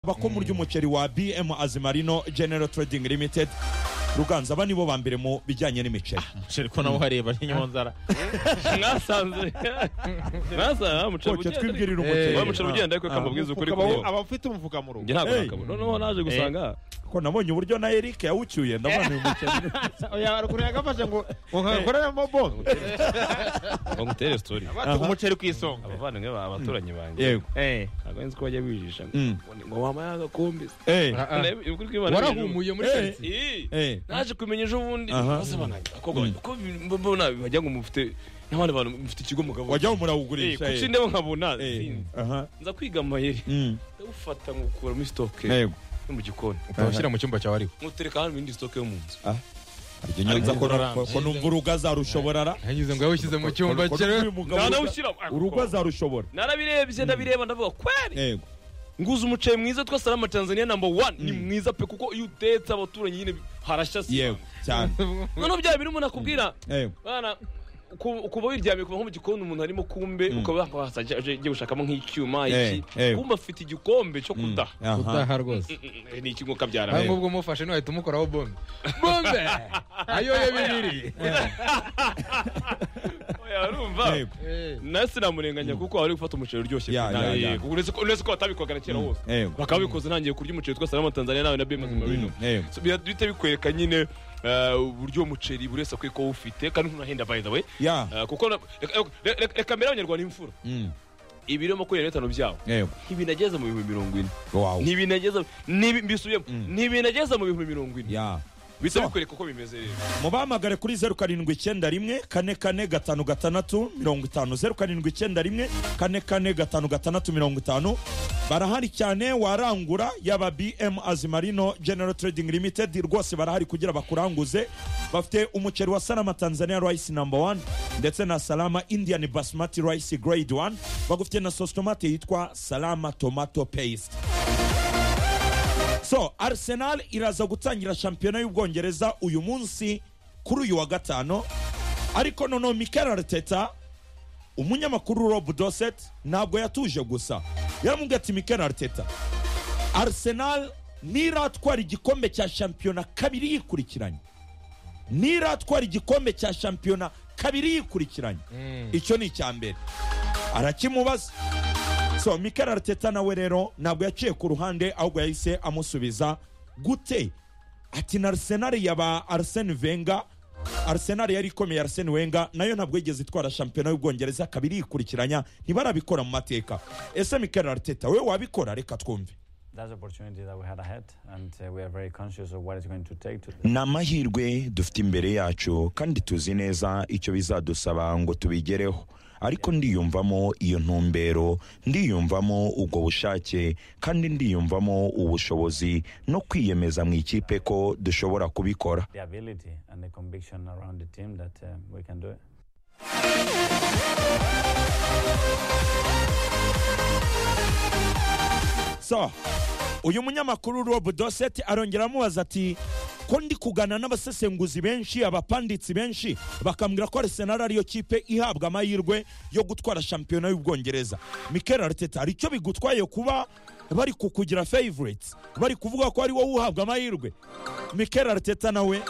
mu ry'umuceri wa bm azimarino general trading limited ruganza aba nibo ba mbere mu bijyanye n'imiceri umuceri ko nawe uhareba ni nyamuzara mwasanze mwasanze umuceri koke ugenda twibwirira Eh. wa umuceri muceri ugenda ariko kamubwiza ukuri Ukaba kuri wo- yo aba afite umufuka mu rugo njye ntabwo Hey. nakabona noneho naje gusanga ko nabonye uburyo na eric yawucyuye ndabona uyu muceri oya haruguru yagafashe ngo ngo nkakoreramo bombo ngo ngutere story batuga umuceri ku isonga abavandimwe ba abaturanyi banjye yego Eh. ntabwo nzi ko bajya bijisha Mm. ngo wampaye agakombe Eh, Urebe- ukuri kw'Imana hejuru. warahumuye muri Eh. karitsiye Ii. eh, naje kumenya ejo bundi Aha. maze banangira abakobwa banjye, ko bi- mbona bajya ngo mufite n'abandi bantu mufite ikigo mugabo wajyaho Eh, murawugurisha kuki eh. ndeba nkabona Eh, sinzi. aha, nza kwiga amayeri mm, ndawufata nkukura muri sitoke yego yo mu gikoni ukawushyira mu cyumba cyawe ariko nkutereka hano indi sitoke yo mu nzu Harya nyanza ko ko- ko numva urugo azarushobora yanyuze ngo yawushyize mu cyumba cyawe urugo azarushobora narabirebye ndabireba ndavuga kweri yego nguze umuceri mwiza twa salama tanzania namba wani ni mwiza pe kuko iyo utetse abaturanyi nyine harashya yego sima cyane noneho bya bintu umuntu akubwira yego bana uku- ukuba wiryamiye kuva nko mu gikoni umuntu arimo kumbe ukaba wakwasa aje- aje- agiye gushakamo nk'icyuma Eh, iki eh. kumbe afite igikombe cyo Mm, kudaha aha. utaha rwose Eh, ni iki ngo kabyara nawe nk'ubwo umufashe ntiwahita umukoraho bombe bombe ayoye bibiri Oya, urumva Yego, Eh. nawe sinamurenganya kuko wari gufata umuceri uryoshye Ya, ya, ya. Yego, uretse ko uretse ko batabikoraga kera hose yego bakaba bikoze ntangiye kurya umuceri twa salama tanzania nawe na bmz marino yego So, bira- bihita bikwereka nyine eh, uburyo umuceri buri wese akwiye kuba awufite kandi ntunahenda by the way ya Eh, kuko na- reka- reka- reka- reka mbere abanyarwanda imfura mm, ibiro makumyabiri na bitanu byabo yego ntibinageze mu bihumbi mirongo ine wow ntibinageze ntibi- mbisubiyemo Mm. ntibinageze mu bihumbi mirongo ine ya bihita So. bikwereka uko bimeze rero mubahamagare kuri zeru karindwi icyenda rimwe kane kane gatanu gatandatu mirongo itanu zeru karindwi icyenda rimwe kane kane gatanu gatandatu mirongo itanu barahari cyane warangura yaba bm azimarino general trading limited rwose barahari kugira bakuranguze bafite umuceri wa salama tanzania rice number one ndetse na salama indian basmati rice grade one bagufite na sauce tomate yitwa salama tomato paste so arsenal iraza gutangira shampiyona y'ubwongereza uyu munsi kuri uyu wa gatanu ariko noneho mikel arteta umunyamakuru rob doset ntabwo yatuje gusa yaramubwiye ati mikel arteta arsenal niratwara igikombe cya shampiyona kabiri yikurikiranye niratwara igikombe cya shampiyona kabiri yikurikiranye icyo ni icya mbere arakimubaza so mikel arteta nawe rero ntabwo yaciye ku ruhande ahubwo yahise amusubiza gute ati na arsenal yaba arsene venga arsenal yari ikomeye arsene wenga nayo ntabwo yigeze itwara shampiyona y'ubwongereza kabiri yikurikiranya ntibarabikora mu mateka ese mikel arteta we wabikora reka twumve That's the opportunity that we had ahead, and uh, we are very conscious of what it's going to take to. ni amahirwe dufite imbere yacu kandi tuzi neza icyo bizadusaba ngo tubigereho ariko ndiyumvamo iyo ntumbero ndiyumvamo ubwo bushake kandi ndiyumvamo ubushobozi no kwiyemeza mu ikipe ko dushobora kubikora The ability and the conviction around the team that uh, we can do it. so uyu munyamakuru rob doset arongera amubaza ati ko ndi kugana n'abasesenguzi benshi abapanditsi benshi bakambwira ko arsenal ariyo kipe ihabwa amahirwe yo gutwara shampiyona y'ubwongereza mikel arteta hari icyo bigutwaye kuba bari kukugira favorites bari kuvuga ko ari wowe uhabwa amahirwe mikel arteta nawe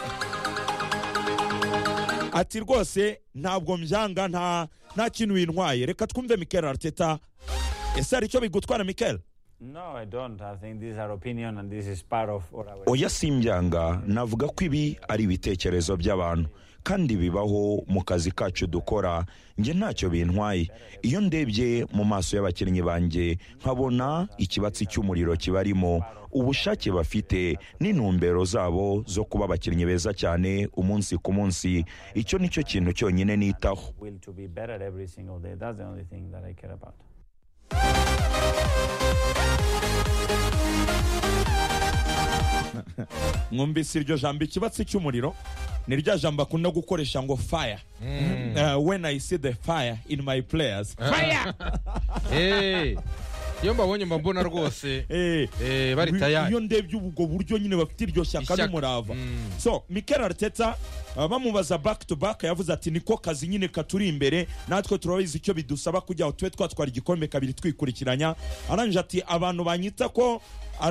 ati rwose ntabwo mbyanga nta nta kintu wintwaye reka twumve mikel arteta ese hari icyo bigutwara mikel No, I don't. I think this is our opinion, and this is part of what our. oya simbyanga navuga ko ibi ari ibitekerezo by'abantu kandi bibaho mu kazi kacu dukora njye ntacyo bintwaye iyo ndebye mu maso y'abakinnyi banjye nkabona ikibatsi cy'umuriro kibarimo ubushake bafite n'intumbero zabo zo kuba abakinnyi beza cyane umunsi ku munsi icyo ni cyo kintu cyonyine nitaho Will to be better every single day. That's the only thing that I care about. mwumvise iryo jambo ikibatsi cy'umuriro ni rya jambo akunda gukoresha ngo fire Uh, when i see the fire in my players Eh. iyo mbabonye mba mbona rwose Eh, eh, bari iyo tayari ndebye ubwo buryo nyine bafite iryo shyaka Ishyaka. n'umurava Mm. so mikel arteta uh, bamubaza back to back yavuze ati niko kazi nyine katuri imbere natwe turabizi icyo bidusaba kugira ngo tube twatwara igikombe kabiri twikurikiranya arangije ati abantu banyita ko